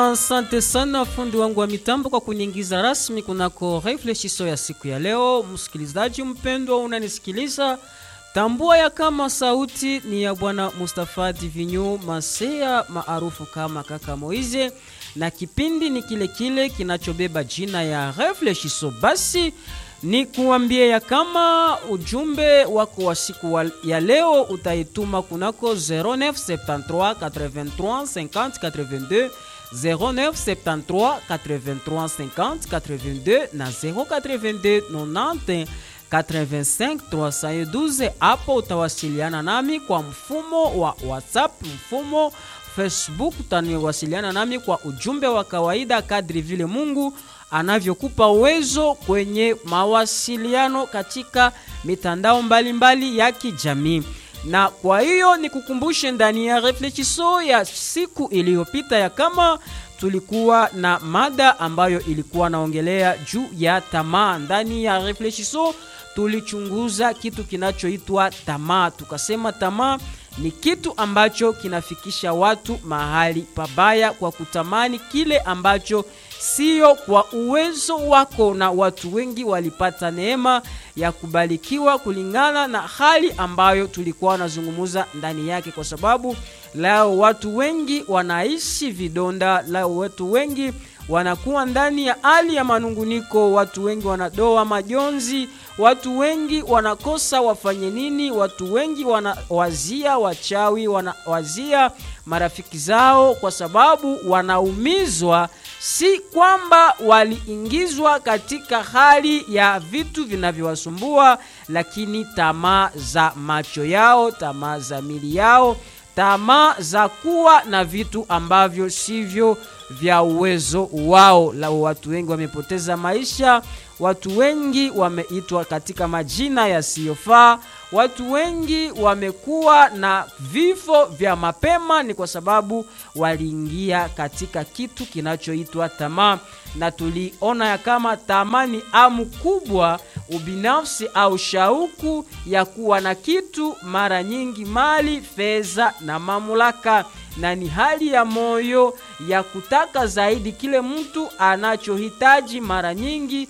Asante sana fundi wangu wa mitambo kwa kuniingiza rasmi kunako reflexiso ya siku ya leo. Msikilizaji mpendwa, unanisikiliza, tambua ya kama sauti ni ya bwana Mustafa Divinyu Masea maarufu kama kaka Moize, na kipindi ni kile kile kinachobeba jina ya reflexiso. Basi ni kuambia ya kama ujumbe wako wa siku wa ya leo utaituma kunako 0973 83 50 82 0973 83 50 82 na 082 90 85 312. Hapo utawasiliana nami kwa mfumo wa WhatsApp, mfumo Facebook, utaniwasiliana nami kwa ujumbe wa kawaida kadri vile Mungu anavyokupa uwezo kwenye mawasiliano katika mitandao mbalimbali mbali ya kijamii. Na kwa hiyo nikukumbushe ndani ya reflexiso ya siku iliyopita ya kama tulikuwa na mada ambayo ilikuwa naongelea juu ya tamaa. Ndani ya reflexiso tulichunguza kitu kinachoitwa tamaa, tukasema tamaa ni kitu ambacho kinafikisha watu mahali pabaya kwa kutamani kile ambacho sio kwa uwezo wako, na watu wengi walipata neema ya kubarikiwa kulingana na hali ambayo tulikuwa wanazungumza ndani yake, kwa sababu leo watu wengi wanaishi vidonda, leo watu wengi wanakuwa ndani ya hali ya manunguniko, watu wengi wanadoa majonzi, watu wengi wanakosa wafanye nini, watu wengi wanawazia wachawi, wanawazia marafiki zao, kwa sababu wanaumizwa, si kwamba waliingizwa katika hali ya vitu vinavyowasumbua, lakini tamaa za macho yao, tamaa za mili yao, tamaa za kuwa na vitu ambavyo sivyo vya uwezo wao. La, watu wengi wamepoteza maisha, watu wengi wameitwa katika majina yasiyofaa, watu wengi wamekuwa na vifo vya mapema, ni kwa sababu waliingia katika kitu kinachoitwa tamaa, na tuliona ya kama tamaa ni amu kubwa, ubinafsi au shauku ya kuwa na kitu, mara nyingi mali, fedha na mamlaka na ni hali ya moyo ya kutaka zaidi kile mtu anachohitaji, mara nyingi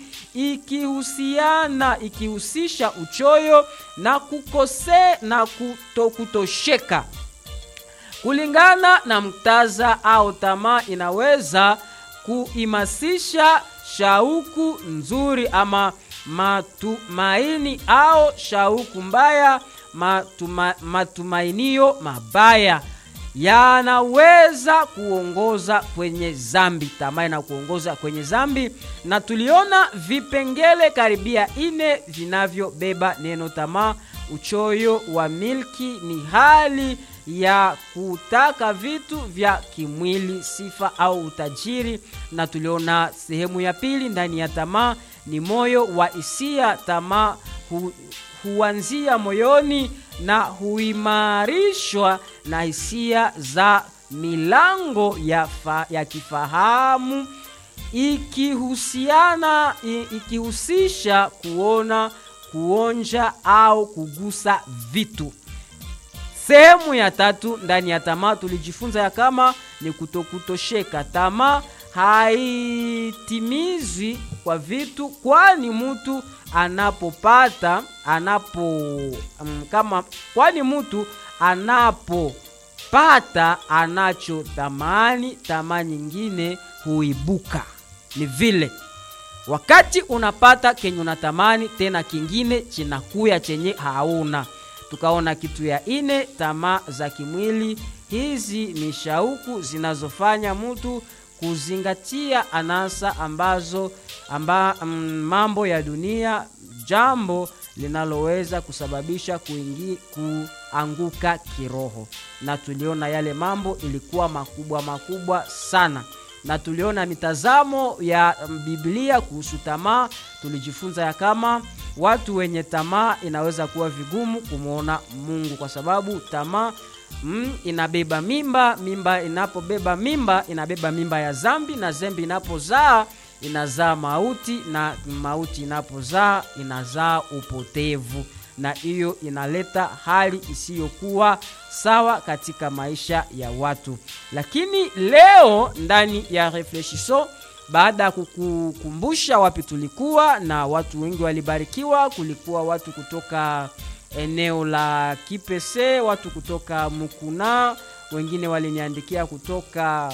ikihusiana ikihusisha uchoyo na kukose na kuto, kutosheka. Kulingana na mtaza au tamaa, inaweza kuimasisha shauku nzuri ama matumaini au shauku mbaya, matuma, matumainio mabaya yanaweza kuongoza kwenye zambi. Tamaa na kuongoza kwenye zambi, na tuliona vipengele karibia ine vinavyobeba neno tamaa. Uchoyo wa milki ni hali ya kutaka vitu vya kimwili, sifa au utajiri, na tuliona sehemu ya pili ndani ya tamaa ni moyo wa hisia. Tamaa hu, huanzia moyoni na huimarishwa na hisia za milango ya, fa, ya kifahamu ikihusiana ikihusisha kuona, kuonja au kugusa vitu. Sehemu ya tatu ndani ya tamaa tulijifunza ya kama ni kutokutosheka. Tamaa haitimizwi kwa vitu, kwani mtu anapopata anapo um, kama kwani mtu anapopata anacho tamani, tamaa nyingine huibuka. Ni vile wakati unapata kenye unatamani, tena kingine chinakuya chenye hauna. Tukaona kitu ya ine, tamaa za kimwili. Hizi ni shauku zinazofanya mtu kuzingatia anasa ambazo amba, mm, mambo ya dunia, jambo linaloweza kusababisha kuingi, kuanguka kiroho. Na tuliona yale mambo ilikuwa makubwa makubwa sana, na tuliona mitazamo ya Biblia kuhusu tamaa. Tulijifunza ya kama watu wenye tamaa inaweza kuwa vigumu kumwona Mungu kwa sababu tamaa Mm, inabeba mimba. Mimba inapobeba mimba inabeba mimba ya zambi, na zambi inapozaa inazaa mauti, na mauti inapozaa inazaa upotevu. na hiyo inaleta hali isiyokuwa sawa katika maisha ya watu. Lakini leo ndani ya Reflechisson, baada ya kukukumbusha wapi tulikuwa na watu wengi walibarikiwa, kulikuwa watu kutoka eneo la Kipese, watu kutoka Mukuna, wengine waliniandikia kutoka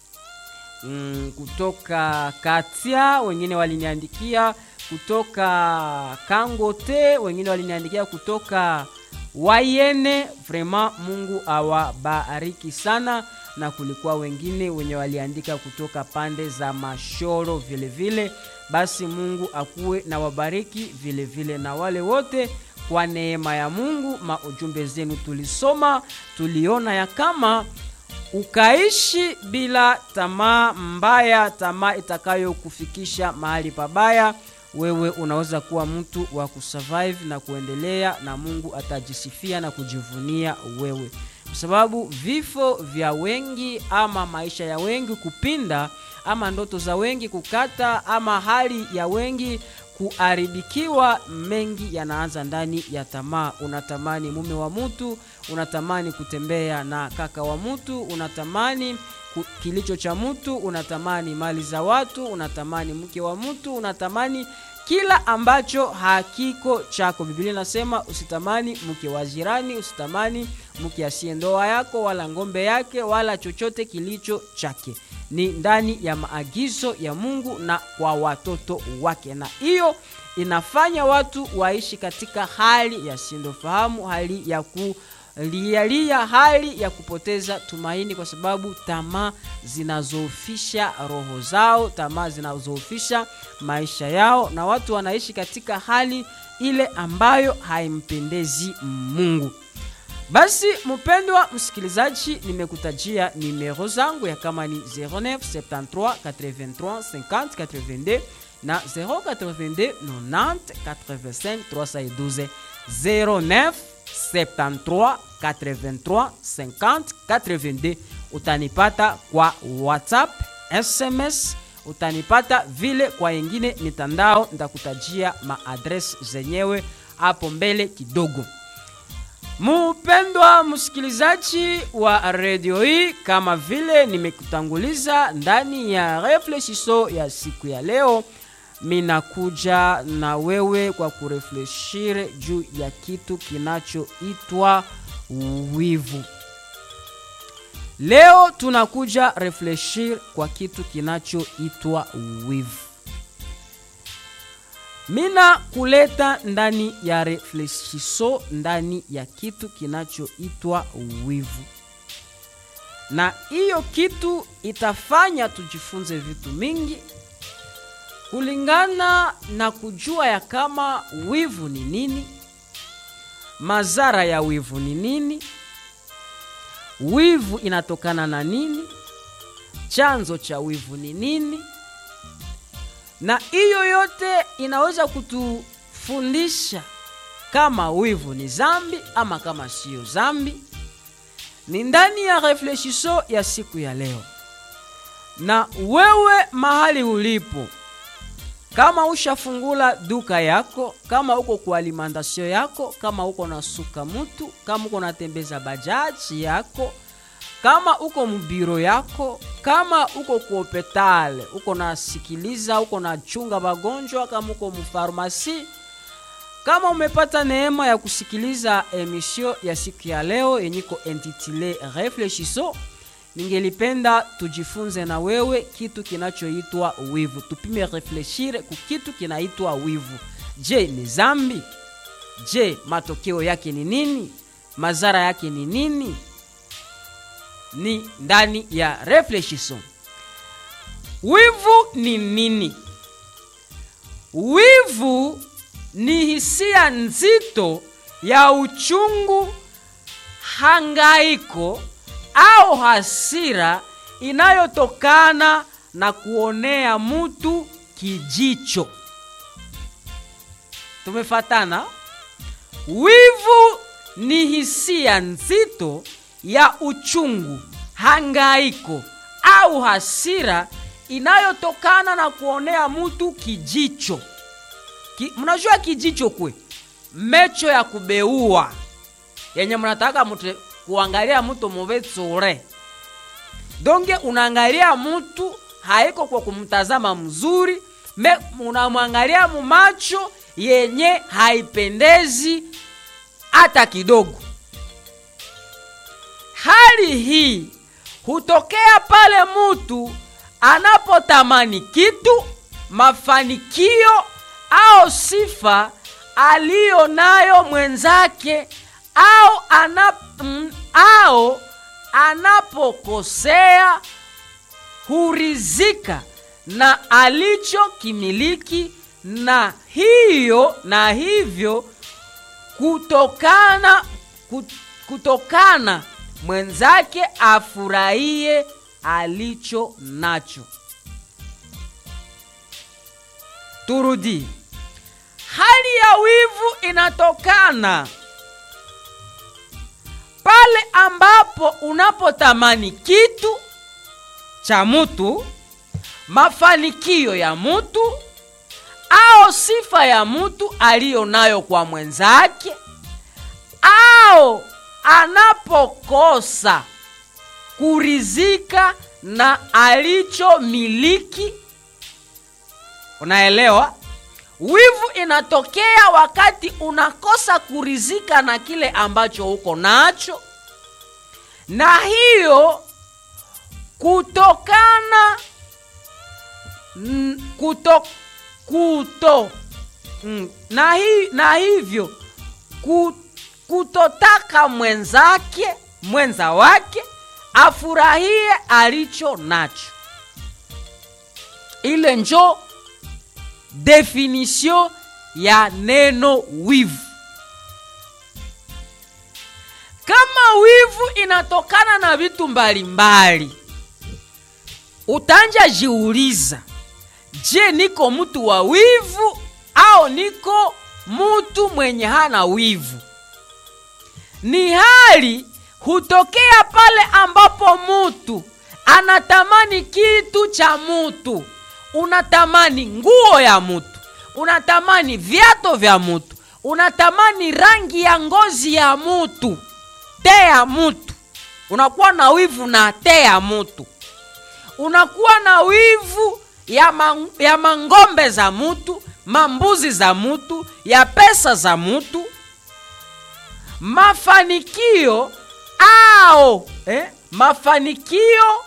mm, kutoka Katia, wengine waliniandikia kutoka Kangote, wengine waliniandikia kutoka Wayene. Vraiment, Mungu awabariki sana, na kulikuwa wengine wenye waliandika kutoka pande za Mashoro vile vile. Basi Mungu akuwe na wabariki vile vile, na wale wote kwa neema ya Mungu, maujumbe zenu tulisoma, tuliona ya kama ukaishi bila tamaa mbaya, tamaa itakayokufikisha mahali pabaya, wewe unaweza kuwa mtu wa kusurvive na kuendelea, na Mungu atajisifia na kujivunia wewe, kwa sababu vifo vya wengi ama maisha ya wengi kupinda ama ndoto za wengi kukata ama hali ya wengi kuharibikiwa, mengi yanaanza ndani ya tamaa. Unatamani mume wa mtu, unatamani kutembea na kaka wa mtu, unatamani kilicho cha mtu, unatamani mali za watu, unatamani mke wa mtu, unatamani kila ambacho hakiko chako. Biblia inasema usitamani mke wa jirani, usitamani mke asiye ndoa yako, wala ng'ombe yake, wala chochote kilicho chake. Ni ndani ya maagizo ya Mungu na kwa watoto wake, na hiyo inafanya watu waishi katika hali ya sindofahamu, hali ya kulialia, hali ya kupoteza tumaini, kwa sababu tamaa zinazoofisha roho zao, tamaa zinazoofisha maisha yao, na watu wanaishi katika hali ile ambayo haimpendezi Mungu. Basi mpendwa msikilizaji, nimekutajia nimero zangu ya kama ni 09 73 83 50 82 na 082 90 85 312 09 73 83 50 82. Utanipata kwa WhatsApp, SMS, utanipata vile kwa yengine mitandao, nitakutajia maadres zenyewe hapo mbele kidogo. Mupendwa msikilizaji wa redio hii, kama vile nimekutanguliza ndani ya reflechisho ya siku ya leo, minakuja na wewe kwa kurefleshire juu ya kitu kinachoitwa wivu. Leo tunakuja refleshir kwa kitu kinachoitwa wivu. Mina kuleta ndani ya reflechisho ndani ya kitu kinachoitwa wivu, na hiyo kitu itafanya tujifunze vitu mingi kulingana na kujua ya kama wivu ni nini, madhara ya wivu ni nini, wivu inatokana na nini, chanzo cha wivu ni nini na hiyo yote inaweza kutufundisha kama wivu ni zambi ama kama siyo zambi. Ni ndani ya reflechisho ya siku ya leo, na wewe mahali ulipo, kama ushafungula duka yako, kama uko kwa alimentation yako, kama uko na suka mutu, kama uko natembeza bajaji yako kama uko mubiro yako, kama uko kuhopitale, uko nasikiliza, uko na chunga bagonjwa, kama uko mufarmasi, kama umepata neema ya kusikiliza emisio ya siku ya leo yenyiko intitule Reflechisho, ningelipenda tujifunze na wewe kitu kinachoitwa wivu. Tupime refleshire ku kitu kinaitwa wivu. Je, ni zambi? Je, matokeo yake ni nini? Madhara yake ni nini? ni ndani ya reflechisson. Wivu ni nini? Wivu ni hisia nzito ya uchungu, hangaiko au hasira inayotokana na kuonea mtu kijicho. Tumefatana? Wivu ni hisia nzito ya uchungu, hangaiko au hasira inayotokana na kuonea mtu kijicho. Ki, mnajua kijicho kwe mecho ya kubeua yenye mnataka mtu kuangalia mtu muvetsure donge unaangalia mtu haiko kwa kumtazama mzuri me unamwangalia mumacho yenye haipendezi hata kidogo hali hii hutokea pale mtu anapotamani kitu mafanikio au sifa aliyo nayo mwenzake au, anap, mm, au anapokosea hurizika na alichokimiliki na hiyo na hivyo kutokana kut, kutokana mwenzake afurahie alicho nacho turudi hali ya wivu inatokana pale ambapo unapotamani kitu cha mtu mafanikio ya mtu au sifa ya mtu aliyo nayo kwa mwenzake au anapokosa kurizika na alichomiliki unaelewa wivu inatokea wakati unakosa kurizika na kile ambacho uko nacho na hiyo kutokana mm, kuto, kuto mm, na, hi, na hivyo ku, kutotaka mwenzake mwenza wake afurahie alicho nacho ile njo definition ya neno wivu kama wivu inatokana na vitu mbalimbali utanja jiuliza je niko mtu wa wivu au niko mtu mwenye hana wivu ni hali hutokea pale ambapo mutu anatamani kitu cha mutu unatamani nguo ya mutu unatamani viato vya mutu unatamani rangi ya ngozi ya mutu te ya mutu unakuwa na wivu na te ya mutu unakuwa na wivu ya, man, ya mangombe za mutu mambuzi za mutu ya pesa za mutu mafanikio ao eh, mafanikio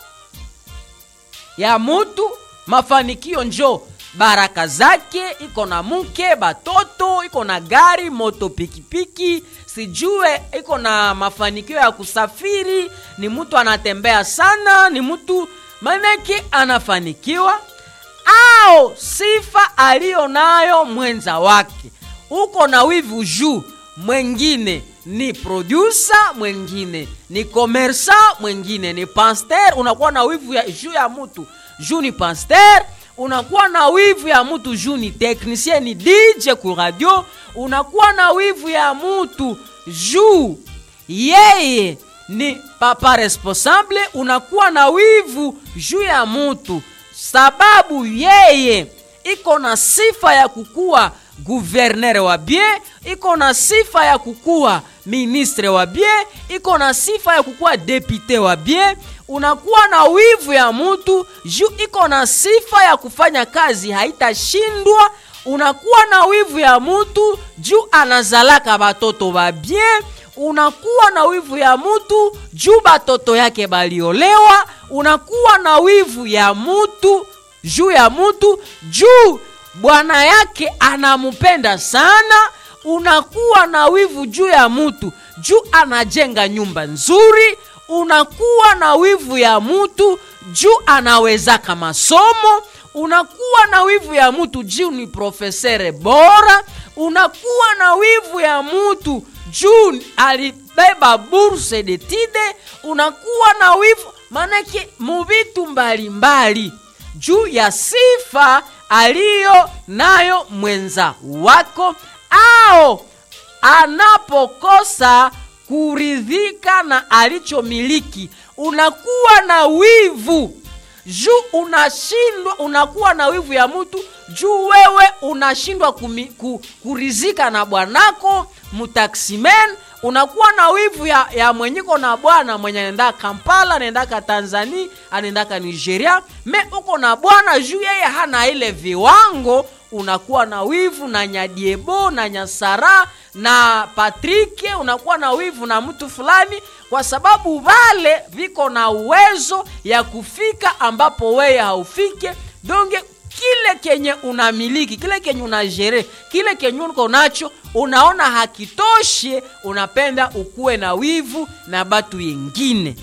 ya mutu mafanikio njo baraka zake iko na mke batoto iko na gari moto pikipiki sijue iko na mafanikio ya kusafiri ni mtu anatembea sana ni mtu manake anafanikiwa au sifa aliyo nayo mwenza wake uko na wivu juu mwengine ni producer mwengine ni komersa mwengine ni pasteur unakuwa na wivu ya juu ya mtu juu ni pasteur unakuwa na wivu ya mtu juu ni technicien ni dj ku radio unakuwa na wivu ya mtu juu yeye ni papa responsable unakuwa na wivu juu ya mtu sababu yeye iko na sifa ya kukuwa guverner wa bien iko na sifa ya kukuwa ministre wa bien iko na sifa ya kukuwa depute wa bien unakuwa na wivu ya mutu juu iko na sifa ya kufanya kazi haitashindwa unakuwa na wivu ya mutu juu anazalaka batoto ba bien unakuwa na wivu ya mutu juu batoto yake baliolewa unakuwa na wivu ya mutu juu ya mutu juu bwana yake anamupenda sana unakuwa na wivu juu ya mutu juu anajenga nyumba nzuri unakuwa na wivu ya mutu juu anawezaka masomo unakuwa na wivu ya mutu juu ni profesere bora unakuwa na wivu ya mutu juu alibeba burse de tide unakuwa na wivu manake muvitu mbalimbali juu ya sifa aliyo nayo mwenza wako ao anapokosa kuridhika na alichomiliki unakuwa na wivu juu unashindwa unakuwa na wivu ya mtu juu wewe unashindwa kumi, ku, kurizika na bwanako mutaximen unakuwa na wivu ya, ya mwenyiko na bwana mwenye anaendaka kampala anaendaka tanzania anaendaka nigeria me uko na bwana juu yeye hana ile viwango unakuwa na wivu na nyadiebo na nyasara na patrike unakuwa na wivu na mtu fulani kwa sababu vale viko na uwezo ya kufika ambapo weye haufike donge kile kenye unamiliki kile kenye unajere kile kenye uko nacho unaona hakitoshe unapenda ukuwe na wivu na batu yengine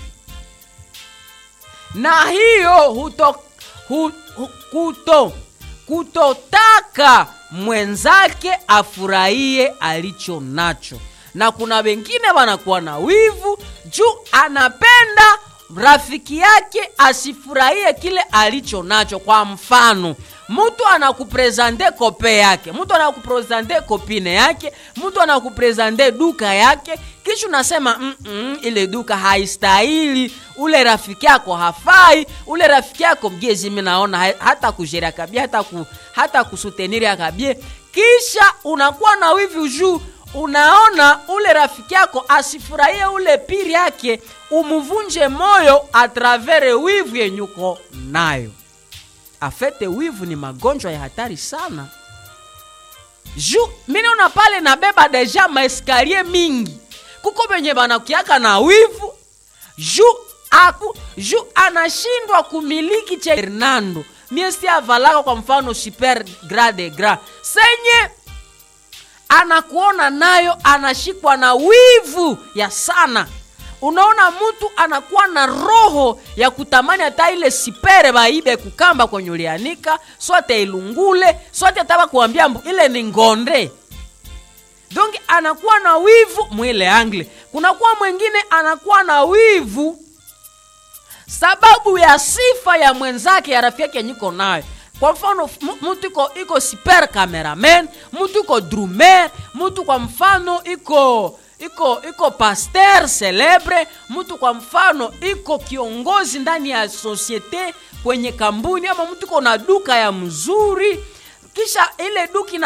na hiyo huto, hu, hu, kuto kutotaka mwenzake afurahie alicho nacho na kuna wengine wanakuwa na wivu juu anapenda rafiki yake asifurahie kile alicho nacho kwa mfano mtu anakuprezante kope yake mtu anakuprezante kopine yake mtu anakuprezante duka yake kisha unasema mm-mm, ile duka haistahili ule rafiki yako hafai ule rafiki yako mgezi mi naona hata kujeria kabie hata, ku, hata kusuteniria kabie kisha unakuwa na wivu juu unaona ule rafiki yako asifurahie ule piri yake umuvunje moyo atravere wivu yenyuko nayo afete wivu ni magonjwa ya hatari sana ju minaona pale nabeba deja maeskarie mingi kuko venye banakiaka na wivu ju aku ju anashindwa kumiliki che hernando miesi avalaka kwa mfano super grade gra senye anakuona nayo anashikwa na wivu ya sana unaona mtu anakuwa na roho ya kutamani hata ile sipere baibe kukamba kwenye ulianika sote ilungule sote ataba kuambia mbu ile ni ngonde donc anakuwa na wivu mwile angle kunakuwa mwingine anakuwa na wivu sababu ya sifa ya mwenzake ya rafiki yake nyiko nayo kwa mfano mtu iko iko super cameraman mtu iko drumer mtu kwa mfano iko iko iko pasteur celebre mtu kwa mfano iko kiongozi ndani ya sosiete kwenye kampuni ama mtu iko na duka ya mzuri kisha ile duka